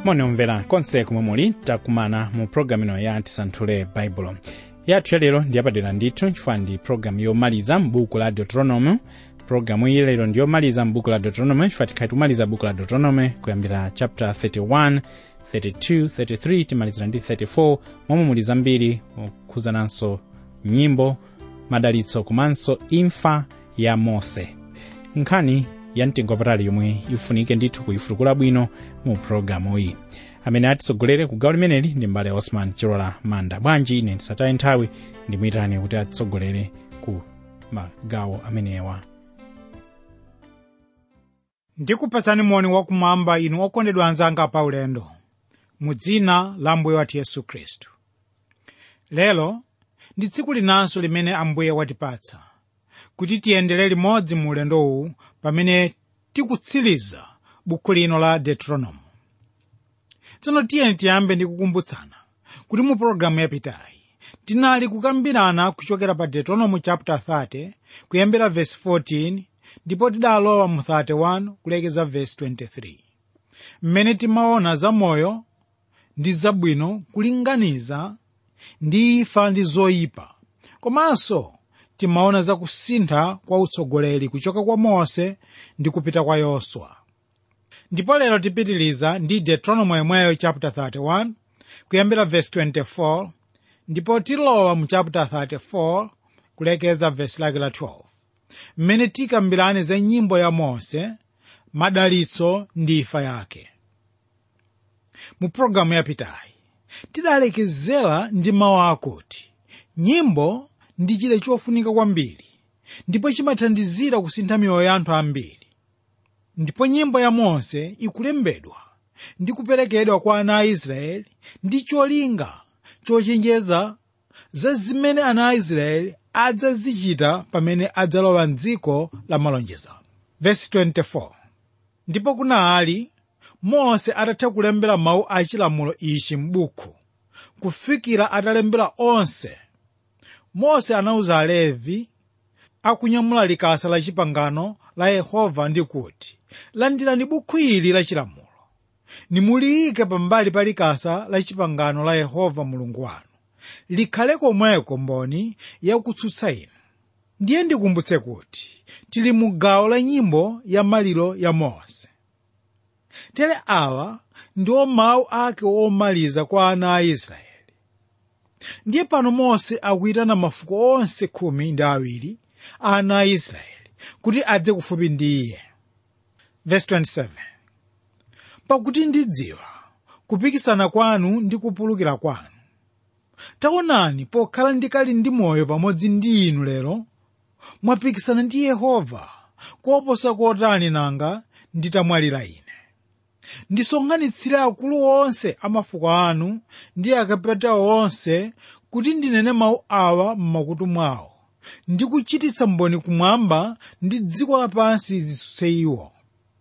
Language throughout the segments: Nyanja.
moni omvera konse kumwe muli takumana mu programu ino ya tisanthule baibulo yathu yalero ndiyapadera ndithu chifukwa ndi programu yomaliza m'buku la deuteronomy programu iyi lero ndiyomaliza m'buku la deuteronomy chifukwa tikhali tumaliza buku la deuteronomy kuyambira chapter 31 32 33 timalizira ndi 34 momwe muli zambiri kukhuzananso nyimbo madalitso komanso imfa ya mose nkhani ya mtengo wapatali yomwe ifunike ndithu kuyifutukula bwino mu programu iyi amene atitsogolere ku gawo limeneli ndi mbale osman chilola manda bwanji ine ndisataye nthawi ndimuyitane kuti atitsogolere ku magawo amenewa ndikupasani moni wakumwamba inu okondedwa anzanga pa ulendo mu dzina la ambuye wathu yesu khristu lero ndi tsiku linanso limene ambuye watipatsa kuti tiyendere limodzi mu ulendo uwu pamene tikutsiriza buku lino la deuteronomy tsono tiyeni tiyambe ndi kukumbutsana kuti mu pologalamu yapitayi tinali kukambirana kuchokera pa deuteronomy chapter 30 kuyambira verse 14 ndipo tidalowa mu 31 kulekeza verse 23 mmene timaona zamoyo ndi zabwino kulinganiza ndi imfa ndi zoyipa komanso timaona zakusintha kwa utsogoleri kuchoka kwa mose ndi kupita kwa yoswa ndipo lero tipitiliza ndi deuteronomy yomweyo chapter 31 kuyambira verse 24 ndipo tilowa mu chapter 34 kulekeza verse lake la 12 mmene tikambirane za nyimbo ya mose madalitso ndi imfa yake mu pologalamu yapitayi tidalekezera ndi mawu akuti nyimbo ndi chida chofunika kwambiri ndipo chimathandizira kusintha miyoyo ya anthu ambiri ndipo nyimbo ya mose ikulembedwa ndi kuperekedwa kwa ana a israeli ndi cholinga chochenjeza za zimene ana a israeli adzazichita pamene adzalowa mdziko la malonjezano verse 24 ndipo kunali mose atatha kulembera mawu a chilamulo ichi m'buku kufikira atalembera onse mose anawuza alevi akunyamula likasa la chipangano la yehova ndi kuti landirani buku ili la chilamulo nimuliyike pambali pa likasa la chipangano la yehova mulungu wanu likhale komweko mboni yakutsutsa inu ndiye ndikumbutse kuti tili mu gawo la nyimbo ya maliro ya mose tere awa ndiwo mawu ake omaliza kwa ana a israeli ndiye pano mose akuyitana mafuko onse khumi ndi awiri a ana a israeli kuti adze kufupi ndi iye verse 27 pakuti ndidziwa kupikisana kwanu ndi kupulukira kwanu taonani pokhala ndikali ndi moyo pamodzi ndi inu lero mwapikisana ndi yehova koposa kotani nanga nditamwalira ine ndisonkhanitsire akulu onse a mafuko anu ndi akapitawo onse kuti ndinene mawu awa m'makutu mwawo ndi kuchititsa mboni kumwamba ndi dziko lapansi zitsutse iwo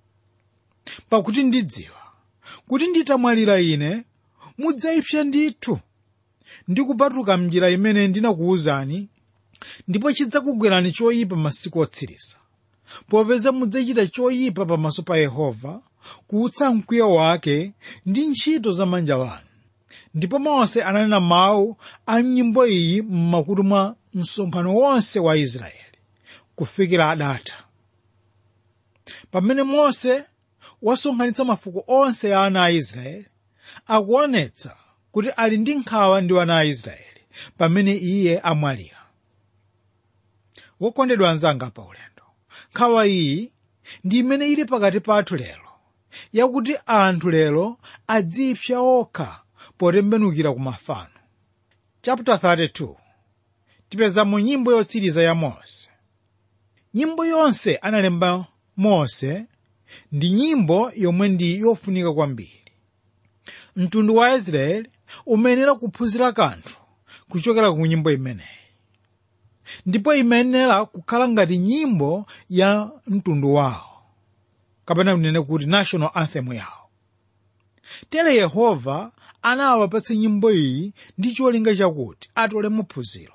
pakuti ndidziwa kuti nditamwalira ine mudzayipsa ndithu ndi kupatuka mnjira imene ndinakuwuzani ndipo chidzakugwerani choyipa masiku otsiriza popeza mudzachita choyipa pamaso pa yehova kuutsa mkwiyo wake ndi ntchito za manja wanu ndipo mose ananena mawu a nyimbo iyi m'makutu mwa msonkhano wonse wa israeli kufikira adatha pamene mose wasonkhanitsa mafuko onse a ana a israeli akuonetsa kuti ali ndi nkhawa ndi ana a israeli pamene iye amwalira wokondedwa anzanga pa ulendo nkhawa iyi ndi imene ili pakati pathu lero yakuti anthu lero adzipsa okha potembenukira ku mafano chapter 32 tipeza mu nyimbo yotsiriza ya mose nyimbo yonse analemba mose ndi nyimbo yomwe ndi yofunika kwambiri mtundu wa israeli umayenera kuphunzira kanthu kuchokera ku nyimbo imeneyi ndipo imayenera kukhala ngati nyimbo ya mtundu wawo kapena kunene kuti national anthem yawo tere yehova anawapatsa nyimbo iyi ndi cholinga chakuti atole maphunziro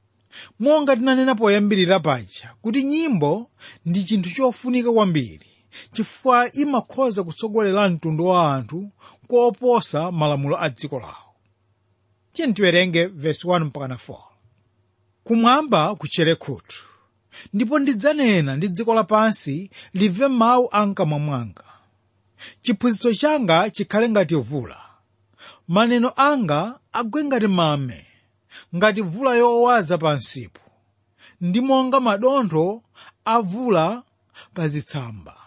monga tinanena poyambirira paja kuti nyimbo ndi chinthu chofunika kwambiri chifukwa imakhoza kutsogolera mtundu wa anthu koposa malamulo a dziko lawo tiye tiwerenge vesi 1 mpaka 4 kumwamba kutchere khutu ndipo ndidzanena ndi dziko lapansi limve mawu a mkamwa mwanga chiphunzitso changa chikhale ngati vula maneno anga agwe ngati mame ngati vula yowaza pansipo ndi monga madontho avula pa zitsamba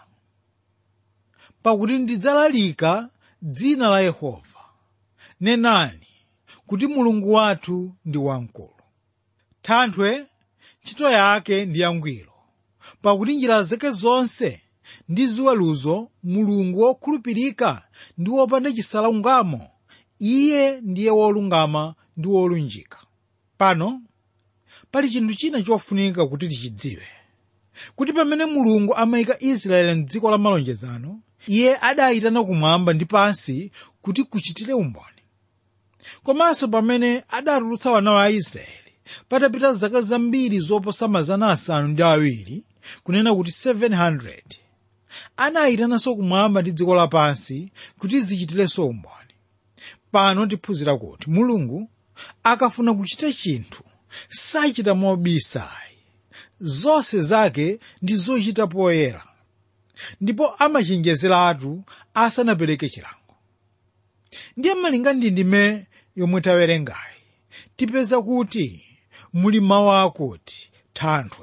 pakuti ndidzalalika dzina la yehova nenani kuti mulungu wathu ndi wamkulu thanthwe ntchito yake ndi yangwiro pakuti njira zake zonse ndi ziweruzo mulungu wokhulupirika ndi wopanda chisalungamo iye ndiye wolungama ndi wolunjika pano pali chinthu china chofunika kuti tichidziwe kuti pamene mulungu amayika israeli mdziko la malonjezano iye adayitana kumwamba ndi pansi kuti kuchitire umboni komanso pamene adatulutsa wana wa israeli patapita zaka zambiri zoposa mazana asanu ndi awiri kunena kuti 700 anayitananso kumwamba ndi dziko lapansi kuti zichitirenso umboni pano tiphunzira kuti mulungu akafuna kuchita chinthu sachita mobisayi zonse zake ndi zochita poyera ndipo amachenjezeratu asanapereke chilango ndiye malinga ndi ndime yomwe tawerengayi tipeza kuti muli mawu akuti thanthwe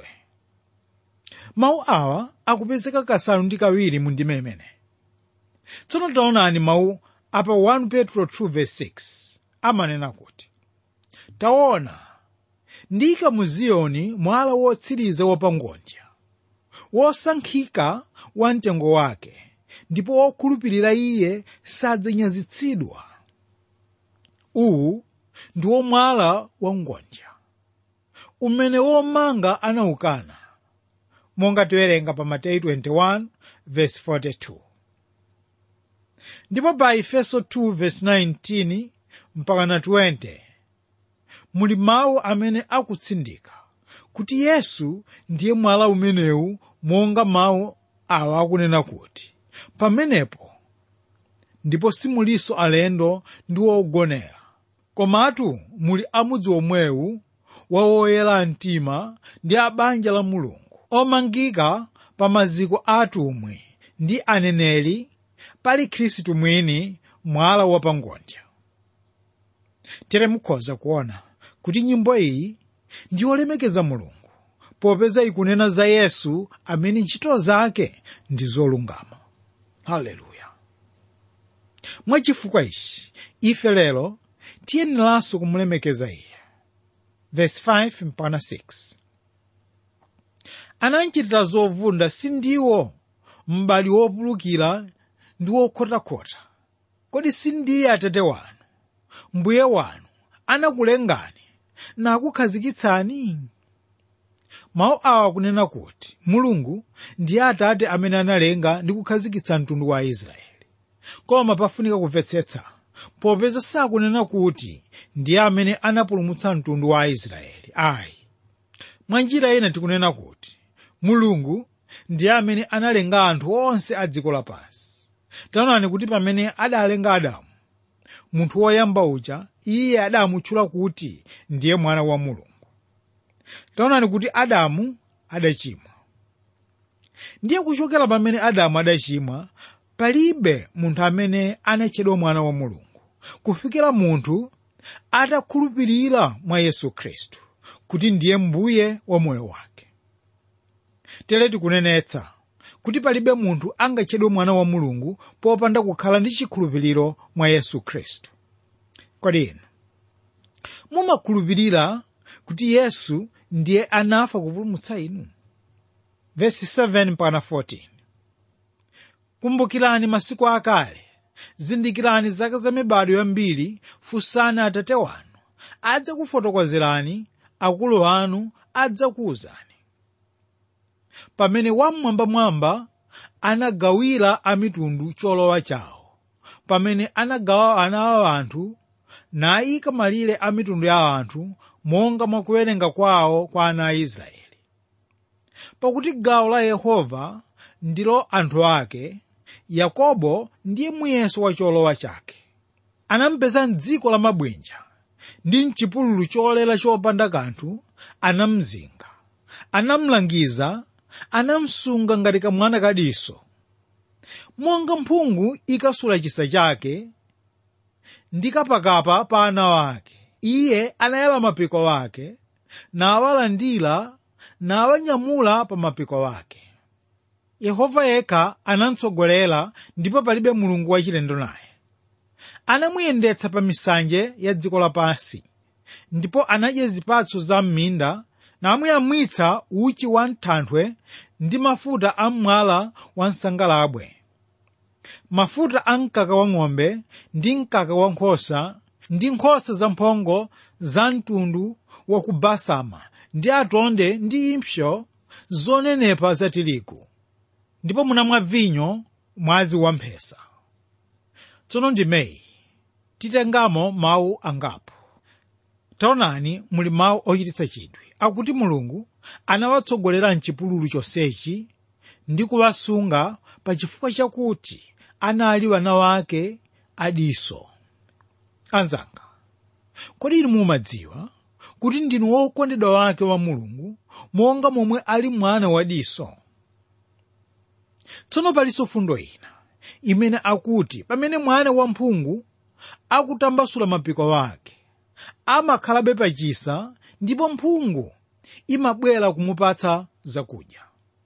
mawu awa akupezeka kasanu ndi kawiri mu ndime imeneyi tsono taonani mawu apa 1 petro 2:6 amanena kuti taona ndika mu ziyoni mwala wotsiriza wapangodya wosankhika wa mtengo wake ndipo wokhulupirira iye sadzanyazitsidwa uwu ndiwo mwala wa ngodya umene womanga anawukana monga tiwerenga pa mateyu 21 verse 42 ndipo pa efeso 2 verse 19 mpaka na 20 muli mawu amene akutsindika kuti yesu ndiye mwala umenewu monga mawu awa akunena kuti pamenepo ndipo simulinso alendo ndi wogonera komatu muli amudzi omwewu wa woyera mtima ndi a banja la mulungu omangika pa maziko a atumwi ndi aneneri pali khristu mwini mwala wapangodya tere mukhoza kuona kuti nyimbo iyi ndi yolemekeza mulungu popeza ikunena za yesu amene ntchito zake ndi zolungama haleluya mwachifukwa ichi ife lero tiyeneranso kumulemekeza iye verse 5 mpaka 6 ananchitira zovunda sindiwo m'bali wopulukira ndi wokhotakhota kodi sindiye atate wanu mbuye wanu anakulengani nakukhazikitsani mawu awa kunena kuti mulungu ndiye atate amene analenga ndi kukhazikitsa mtundu wa israeli koma pafunika kumvetsetsa popeza sakunena kuti ndiye amene anapulumutsa mtundu wa israeli ayi mwa njira ina tikunena kuti mulungu ndiye amene analenga anthu onse a dziko lapansi taonani kuti pamene adalenga adamu munthu woyamba uja iye adamutchula kuti ndiye mwana wa mulungu taonani kuti adamu adachimwa ndiye kuchokera pamene adamu adachimwa palibe munthu amene anatchedwa mwana wa mulungu kufikira munthu atakhulupirira mwa yesu khristu kuti ndiye mbuye wa moyo wake tere tikunenetsa kuti palibe munthu angatchedwe mwana wa mulungu popanda kukhala ndi chikhulupiriro mwa yesu khristu kodi inu mumakhulupirira kuti yesu ndiye anafa kupulumutsa inu vesi 7 mpaka 14 kumbukirani masiku akale zindikirani zaka za mibado yambiri funsani atate wanu adzakufotokozerani akulu anu adzakuwuzani pamene wamwambamwamba anagawira amitundu cholowa chawo pamene anagawa ana a anthu nayika malire a mitundu ya anthu monga mwa kuwerenga kwawo kwa ana a israeli pakuti gawo la yehova ndilo anthu ake yakobo ndiye muyeso wa cholowa chake anampeza mdziko la mabwinja ndi mchipululu cholera chopanda kanthu anamzinga anamlangiza anamsunga ngati kamwana kadiso monga mphungu ikasula chisa chake ndi kapakapa pa ana wake iye anayala mapiko wake nawalandira nawanyamula pa mapiko wake yehova yekha anamtsogolera ndipo palibe mulungu wachilendo naye anamuyendetsa pa misanje ya dziko lapansi ndipo anadya zipatso za m'minda namuyamwitsa uchi wa mthanthwe ndi mafuta a mwala wa msangalabwe mafuta a mkaka wa ng'ombe ndi mkaka wa nkhosa ndi nkhosa zamphongo za mtundu wa ku basama ndi atonde ndi impsyo zonenepa za tirigu ndipo munamwa vinyo mwazi wamphesa tsono ndimeyi titengamo mawu angapo taonani muli mawu ochititsa chidwi akuti mulungu anawatsogolera mchipululu chonsechi ndi kuwasunga pa chifukwa chakuti anali wana wake adiso anzanga kodi inu mumadziwa kuti ndinu wokondedwa wake wa mulungu monga momwe ali mwana wadiso tsono palinso fundo ina imene akuti pamene mwana wamphungu akutambasula mapiko wake amakhalabe pachisa ndipo mphungu imabwera kumupatsa zakudya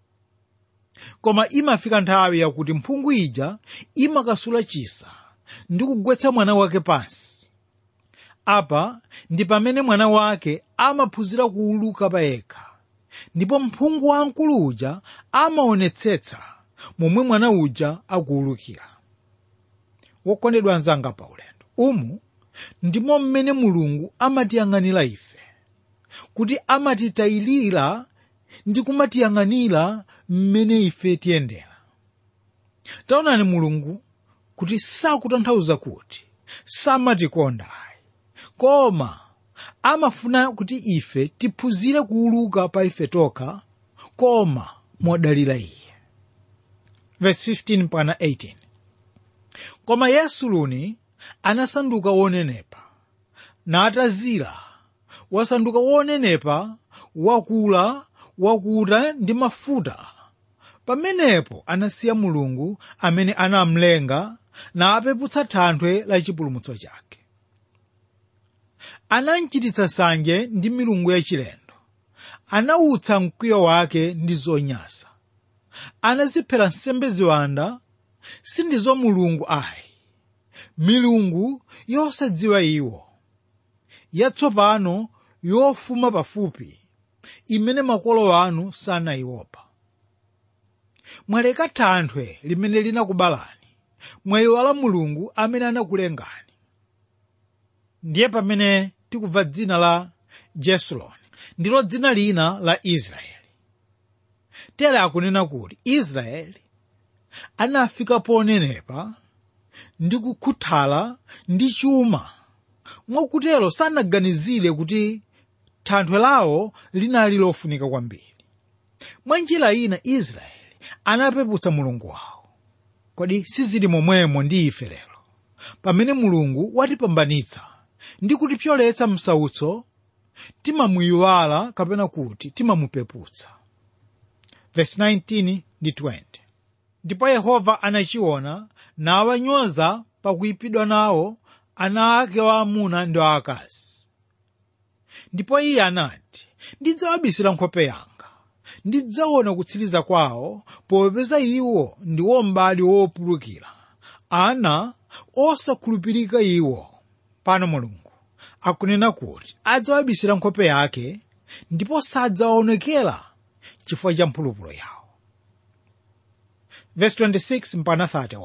koma imafika nthawi yakuti mphungu ija imakasula chisa ndi kugwetsa mwana wake pansi apa ndi pamene mwana wake amaphunzira kuuluka pa yekha ndipo mphungu wamkulu uja amaonetsetsa momwe mwana uja akuulukira wokondedwa anzanga pa ulendo umu ndimo mmene mulungu amatiyang'anira ife kuti amatitayilira ndi kumatiyang'anira mmene ife tiyendera taonani mulungu kuti sakutanthauza kuti samatikonda ayi koma amafuna kuti ife tiphunzire kuuluka pa ife tokha koma modalira iye verse 15 mpaka 18 koma yesu luni anasanduka wonenepa natazira wasanduka wonenepa wakula wakuta ndi mafuta pamenepo anasiya mulungu amene anamlenga napeputsa thanthwe la chipulumutso chake anamchititsa sanje ndi milungu yachilendo anawutsa mkwiyo wake ndi zonyasa anaziphera nsembe ziwanda sindizo mulungu ayi milungu yosadziwa iwo yatsopano yofuma pafupi imene makolo anu sanayiopa mwaleka thanthwe limene linakubalani mwayiwala mulungu amene anakulengani ndiye pamene tikubva dzina la jesuloni ndilo dzina lina la israeli tere akunena kuti israeli anafika ponenepa ndi kukhuthala ndi chuma mwakutero sanaganizire kuti thanthwe lawo linali lofunika kwambiri mwa njira ina israeli anapeputsa mulungu wawo kodi sizili momwemo ndi ife lero pamene mulungu watipambanitsa ndi kutipyoletsa msautso timamuyiwala kapena kuti timamupeputsa verse 19 ndi 20 ndipo yehova anachiona nawanyoza pakuyipidwa nawo ana ake waamuna ndi aakazi ndipo iye anati ndidzawabisira nkhope yanga ndidzaona kutsiriza kwawo popeza iwo ndi wombali wopulukira ana osakhulupirika iwo pano mulungu akunena kuti adzawabisira nkhope yake ndipo sadzaonekera chifukwa cha mphulupulu yawo verse 26 mpaka 31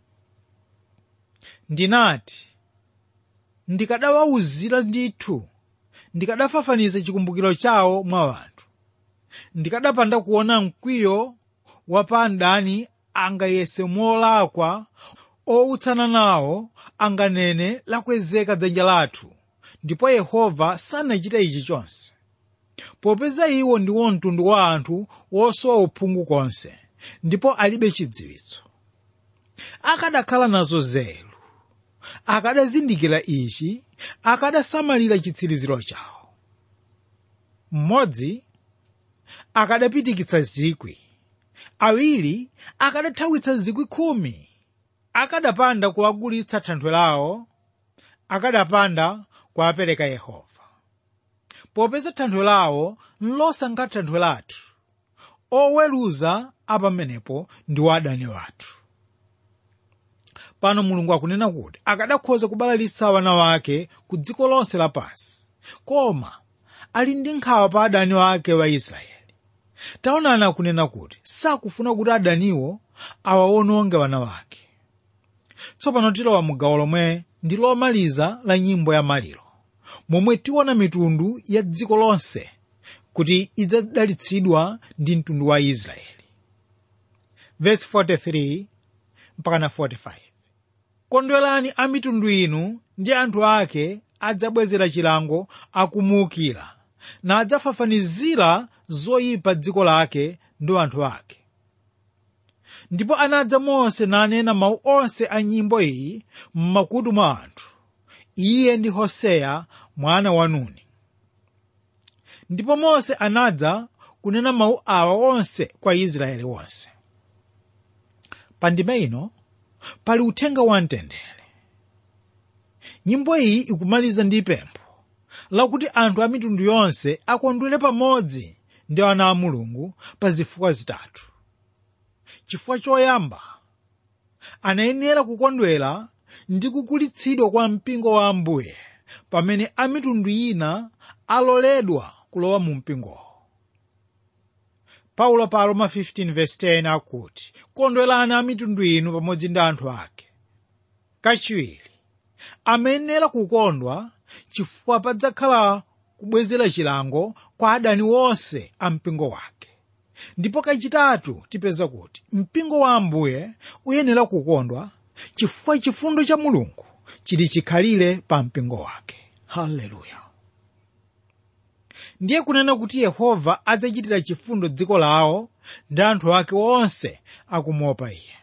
ndinati ndikadawawuzira ndithu ndikadafafaniza chikumbukiro chawo mwa anthu ndikadapanda kuona mkwiyo wa pa mdani angayese molakwa outsana nawo anganene lakwezeka dzanja lathu ndipo yehova sanachita ichi chonse popeza iwo ndiwo mtundu wa anthu wosowa uphungu konse ndipo alibe chidziwitso akadakhala nazo nzeru akadazindikira ichi akadasamalira chitsiriziro chawo mmodzi akadapitikitsa zikwi awiri akadathawitsa zikwi khumi akadapanda kuwagulitsa thanthwe lawo akadapanda kuwapereka yehova popeza thanthwe lawo nlosanga thanthwe lathu oweruza apamenepo ndi wadani wathu pano mulungu akunena kuti akadakhoza kubalalitsa wana wake ku dziko lonse lapansi koma ali ndi nkhawa pa adani wake wa israeli taonani akunena kuti sakufuna kuti adaniwo awawononge wana wake tsopano tilowa mu gawo lomwe ndi lomaliza la nyimbo ya maliro momwe tiona mitundu ya dziko lonse kuti idzadalitsidwa ndi mtundu wa israeli verse 43 mpaka na 45 kondwerani a mitundu inu ndi anthu ake adzabwezera chilango akumuukira na adzafafanizira zoyipa dziko lake ndi anthu ake ndipo anadza mose nanena mawu onse a nyimbo iyi m'makutu mwa anthu iye ndi hoseya mwana wa nuni ndipo mose anadza kunena mawu awa onse kwa israeli wonse pa ndima ino pali uthenga wa mtendere nyimbo iyi ikumaliza ndi pempho lakuti anthu a mitundu yonse akondwere pamodzi ndi ana a mulungu pa zifukwa zitatu chifukwa choyamba anayenera kukondwera ndi kukulitsidwa kwa mpingo wa ambuye pamene a mitundu ina aloledwa kulowa mu mpingowo paulo pa roma 15:10 akuti kondwerani a mitundu inu pamodzi ndi anthu ake kachiwiri amayenera kukondwa chifukwa padzakhala kubwezera chilango kwa adani wonse a mpingo wake ndipo kachitatu tipeza kuti mpingo wa ambuye uyenera kukondwa chifukwa chifundo cha mulungu chili chikhalire pa mpingo wake haleluya ndiye kunena kuti yehova adzachitira chifundo dziko lawo ndi anthu ake onse akumuopa iye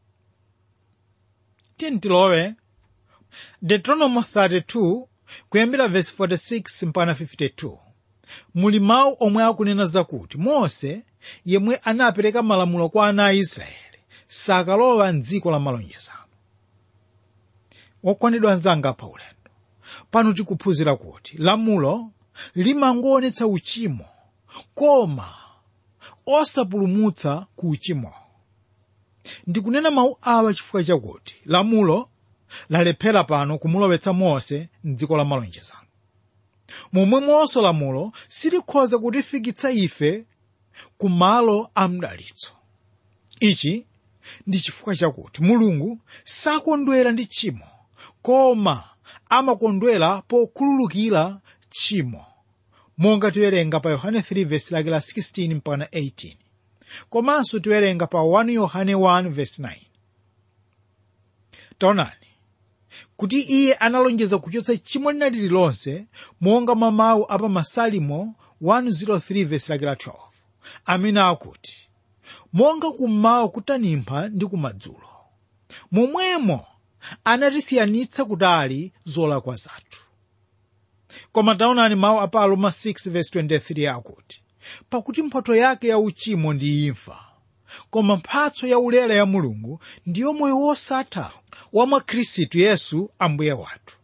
tiyeni tilowe deuteronomy 32 kuyambira verse 46 mpaka 52 muli mawu omwe akunena zakuti mose yemwe anapereka malamulo kwa ana a israeli sakalowa mdziko la malonjezano wokondedwa anzanga pa ulendo pano tikuphunzira kuti lamulo limangoonetsa uchimo koma osapulumutsa ku uchimo ndikunena mawu awa chifukwa chakuti lamulo lalephera pano kumulowetsa mose mdziko la malonjezano momwemonso lamulo silikhoza kutifikitsa ife ku malo a mdalitso ichi ndi chifukwa chakuti mulungu sakondwera ndi tchimo koma amakondwera pokhululukira tchimo monga tiwerenga pa yohane 3 vesi lake la 16 mpaka 18 komanso tiwerenga pa 1 yohane 1 vesi 9 taonani kuti iye analonjeza kuchotsa tchimo lina lililonse monga mwa mawu apa masalimo 103 vesi lake la 12 amene akuti monga kummawa kutanimpha ndi kumadzulo momwemo anatisiyanitsa kutali zolakwa zathu koma taonani mawu apa aroma 6:23 akuti pakuti mphotho yake ya uchimo ndi imfa koma mphatso ya ulere ya mulungu ndiyo moyo wosatha wa mwa khristu yesu ambuye wathu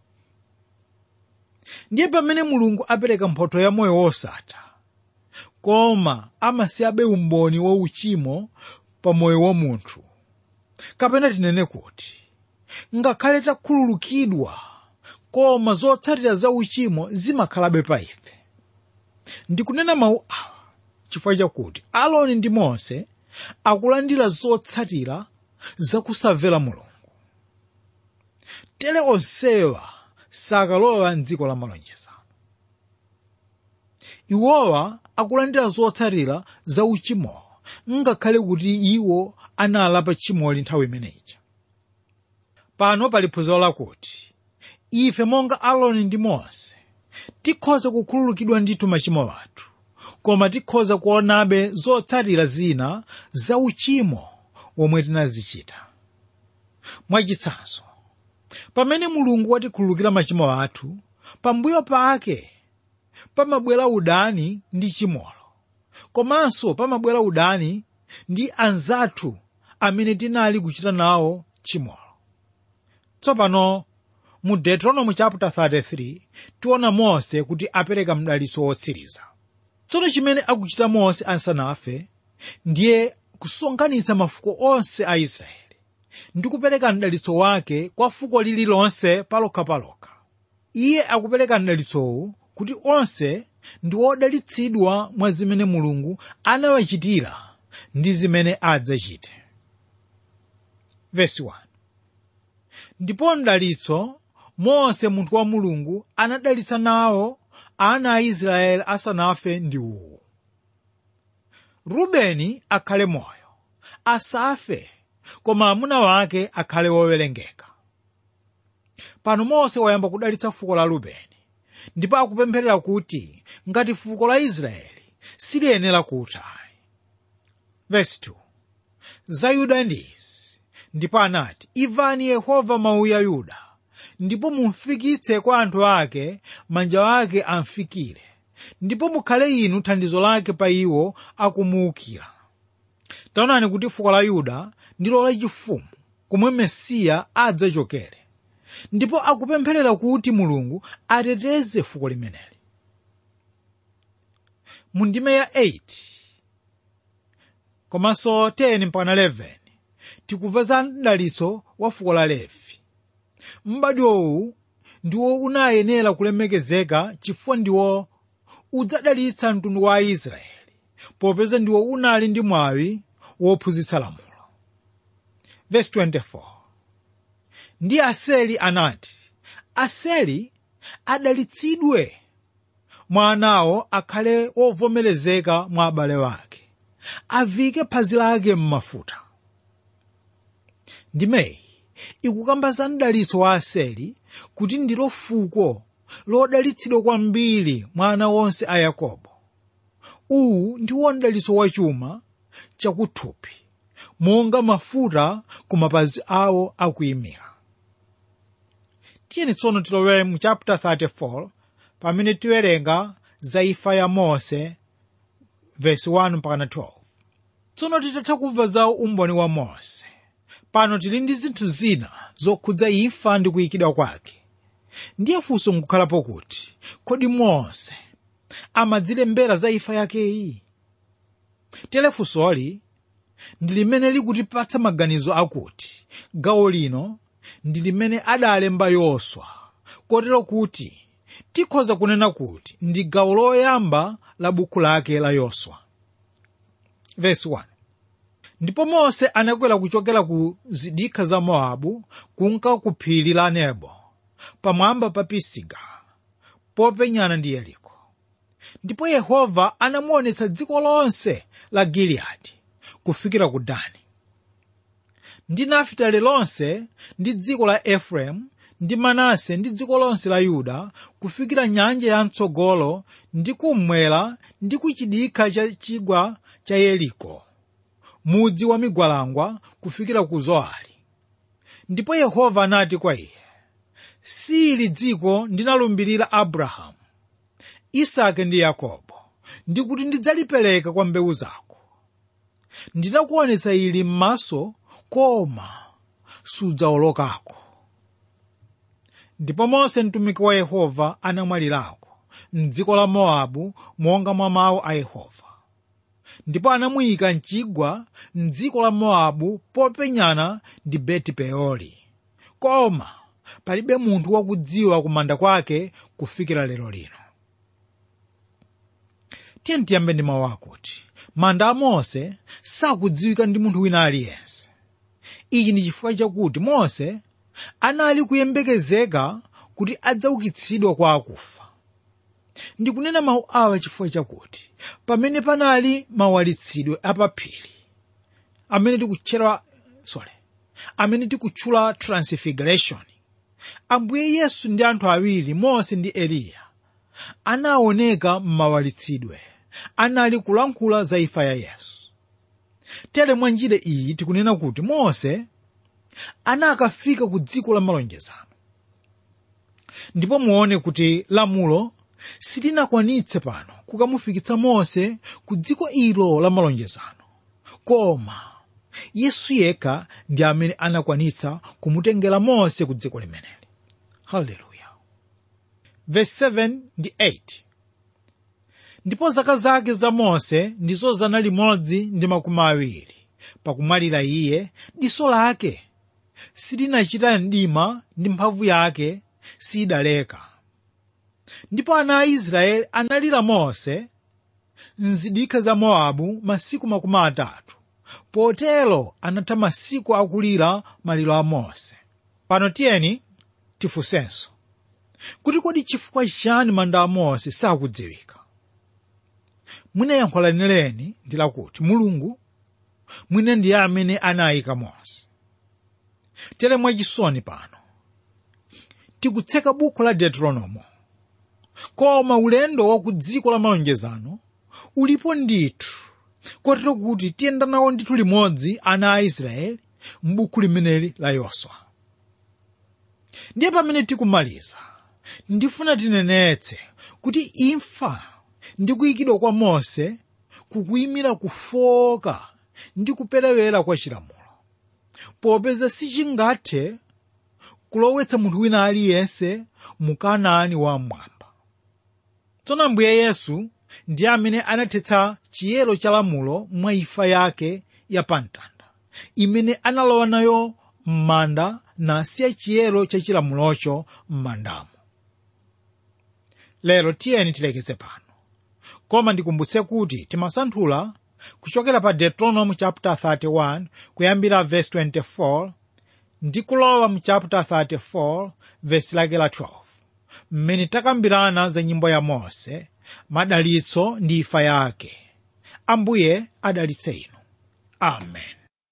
ndiye pamene mulungu apereka mphotho ya moyo wosatha koma amasiyabe umboni wa uchimo pa moyo wa munthu kapena tinene kuti ngakhale takhululukidwa koma zotsatira za uchimo zimakhalabe pa ife ndikunena mawu awa chifukwa chakuti aloni ndi mose akulandira zotsatira zakusamvera mulungu tere onsewa sakalowa mdziko la malonjezano iwowa akulandira zotsatira za uchimowo ngakhale kuti iwo analapa tchimoli nthawi imeneyi pano pali phunziro lakuti ife monga aloni ndi mose tikhoza kukhululukidwa ndithu machimo athu koma tikhoza kuonabe zotsatira zina za uchimo womwe tinazichita mwachitsanzo pamene mulungu watikhululukira machimo athu pambuyo pake pamabwera udani ndi chimolo komanso pamabwera udani ndi anzathu amene tinali kuchita nawo chimolo tsopano mu deuteronomy chapter 33 tiona mose kuti apereka mdalitso wotsiriza tsono chimene akuchita mose asanafe ndiye kusonkhanitsa mafuko onse a israeli ndi kupereka mdalitso wake kwa fuko lililonse palokhapalokha iye akupereka mdalitsowu kuti onse ndi odalitsidwa mwa zimene mulungu anawachitira ndi zimene adzachite Verse 1. ndipo mdalitso mose munthu wa mulungu anadalitsa nawo ana a israeli asanafe ndi uwu rubeni akhale moyo asafe koma amuna wake akhale wowerengeka pano mose wayamba kudalitsa fuko la rubeni ndipo akupempherera kuti ngati fuko la israeli siliyenera kutha Verse 2. za yuda ndizi ndipo anati imvani yehova mawu ya yuda ndipo mumfikitse kwa anthu ake manja ake amfikire ndipo mukhale inu thandizo lake pa iwo akumuukira taonani kuti fuko la yuda ndilo lachifumu komwe mesiya adzachokere ndipo akupempherera kuti mulungu ateteze fuko limeneli mu ndime ya 8 komanso 10 mpaka 11 tikumva za mdalitso wa fuko la levi m'badwo ndiwo unayenera kulemekezeka chifukwa ndiwo udzadalitsa mtundu wa aisraeli popeza ndiwo unali ndi mwawi wophunzitsa lamulo Verse 24 ndi aseli anati aseli adalitsidwe mwa anawo akhale wovomerezeka mwa abale wake avike phazi lake m'mafuta ndimeyi ikukamba za mdalitso wa aseli kuti ndilo fuko lodalitsidwa kwambiri mwa ana onse a yakobo uwu ndiwo mdalitso wachuma chakuthupi monga mafuta ku mapazi awo akuyimira tiyeni tsono tilowe mu chapter 34 pamene tiwerenga za imfa ya mose verse 1 mpaka 12 tsono titatha kumva za umboni wa mose pano tili ndi zinthu zina zokhudza imfa ndi kuyikidwa kwake ndiye funso nkukhalapo kuti kodi mose amadzilembera za imfa yakeyi telefunsoli ndi limene likutipatsa maganizo akuti gawo lino ndi limene adalemba yoswa kotero kuti tikhoza kunena kuti ndi gawo loyamba la buku lake la yoswa Verse 1. ndipo mose anakwera kuchokera ku zidikha za mowabu kunka ku phiri la nebo pamwamba pa pisiga popenyana ndi yeriko ndipo yehova anamuonetsa dziko lonse la giliyadi kufikira ku dani ndi nafitali lonse ndi dziko la efereimu ndi manase ndi dziko lonse la yuda kufikira nyanja ya mtsogolo ndi kummwera ndi ku chidikha cha chigwa cha yeriko mudzi wa migwalangwa kufikira ku zoari ndipo yehova anati kwa iye sili dziko ndinalumbirira abrahamu isake ndi yakobo ndikuti ndidzalipereka kwa mbewu zako ndinakuonetsa ili m'maso koma sudzawolokako ndipo mose mtumiki wa yehova anamwalirako mdziko la mowabu monga mwa mawu a yehova ndipo anamuyika mchigwa mdziko la mowabu popenyana ndi beti peori koma palibe munthu wakudziwa kumanda kwake kufikira lero lino tiye tiyambe ndi mawu akuti manda a mose sakudziwika ndi munthu wina aliyense ichi ndi chifukwa chakuti mose anali kuyembekezeka kuti adzaukitsidwa kwa akufa ndikunena mawu awa chifukwa chakuti pamene panali mawalitsidwe apaphiri amene tikutchera sorry amene tikutchula transfiguration ambuye yesu ndi anthu awiri mose ndi eliya anaoneka m'mawalitsidwe anali kulankhula za imfa ya yesu tere mwa njira iyi tikunena kuti mose anakafika ku dziko la malonjezano ndipo muone kuti lamulo silinakwanitse pano kukamufikitsa mose ku dziko ilo la malonjezano koma yesu yekha ndi amene anakwanitsa kumutengera mose ku dziko limeneli haleluya verse 7 ndi 8 ndipo zaka zake za mose ndizo zana limodzi ndi makumi awiri pakumwalira iye diso lake silinachita mdima ndi mphamvu yake sidaleka ndipo ana a israeli analira mose mzidikha za mowabu masiku makumi atatu potero anatha masiku akulira maliro a mose pano tiyeni tifunsenso kuti kodi chifukwa chani manda a mose sakudziwika mwina yankho lenileni ndi lakuti mulungu mwina ndiye amene anayika mose tere mwachisoni pano tikutseka buku la deuteronomo koma ulendo wa ku dziko la malonjezano ulipo ndithu kotero kuti tiyenda nawo ndithu limodzi ana a israeli m'buku limeneli la yoswa ndiye pamene tikumaliza ndifuna tinenetse kuti imfa ndi kuyikidwa kwa mose kukuyimira kufoka ndi kuperewera kwa chilamulo popeza sichingathe kulowetsa munthu wina aliyense mu kanaani wamwamba tsono ambuye yesu ndi amene anathetsa chiyero cha lamulo mwa imfa yake ya pamtanda imene analowa nayo m'manda nasiya chiyero cha chilamulocho m'mandamo lero tiyeni tilekeze pano koma ndikumbutse kuti timasanthula kuchokera pa deuteronomy chapter 31 kuyambira verse 24 ndi kulowa mu chapter 34 verse lake la 12 mmene takambirana za nyimbo ya mose madalitso ndi imfa yake ambuye adalitse inu amen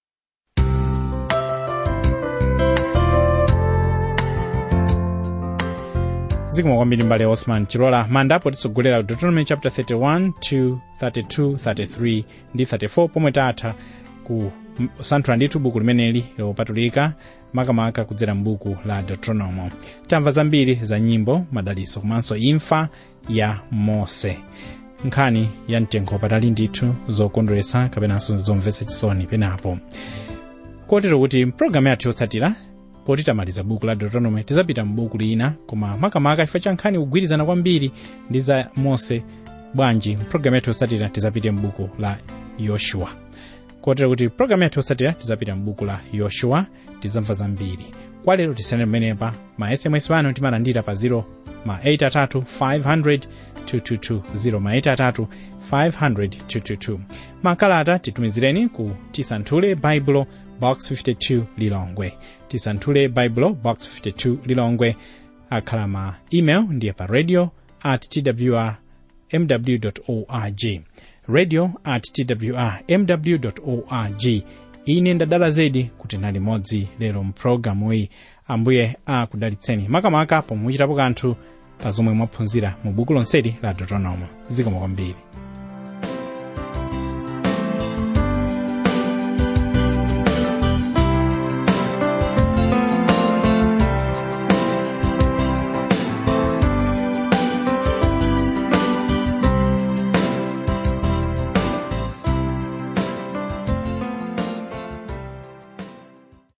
zikomo kwambiri mbale osman chilola mandapo titsogolera deuteronomy chapter 31 to 32 33 ndi 34 pomwe tatha kusanthula ndithu buku limeneli lopatulika makamaka kudzera m'buku la deuteronomo tamva zambiri za nyimbo madalitso komanso imfa ya mose nkhani ya mtengo wapatali ndithu zokondweretsa kapenanso zomvetsa chisoni penapo kotero kuti mpulogalamu yathu yotsatira poti tamaliza buku la deuteronomy tizapita m'buku lina koma makamaka chifukwa cha nkhani kugwirizana kwambiri ndi za mose bwanji mpulogalamu yathu yotsatira tizapite m'buku la yoshua kotero kuti pulogalamu yathu yotsatira tizapita m'buku la yoshua tizamva zambiri kwa lero tisiyane pamenepa ma sms anu timalandira pa 0 ma 83 500 222 0 ma 83 500 222 makalata titumizireni ku tisanthule baibulo box 52 lilongwe tisanthule baibulo box 52 lilongwe akhala ma email ndiye pa radio at twr mw org radio at twr mw org ine ndadala zedi kuti nali modzi lero mpulogalamu iyi ambuye akudalitseni makamaka pomwe muchitapo kanthu pa zomwe mwaphunzira mu buku lonseli la deuteronomo zikomo kwambiri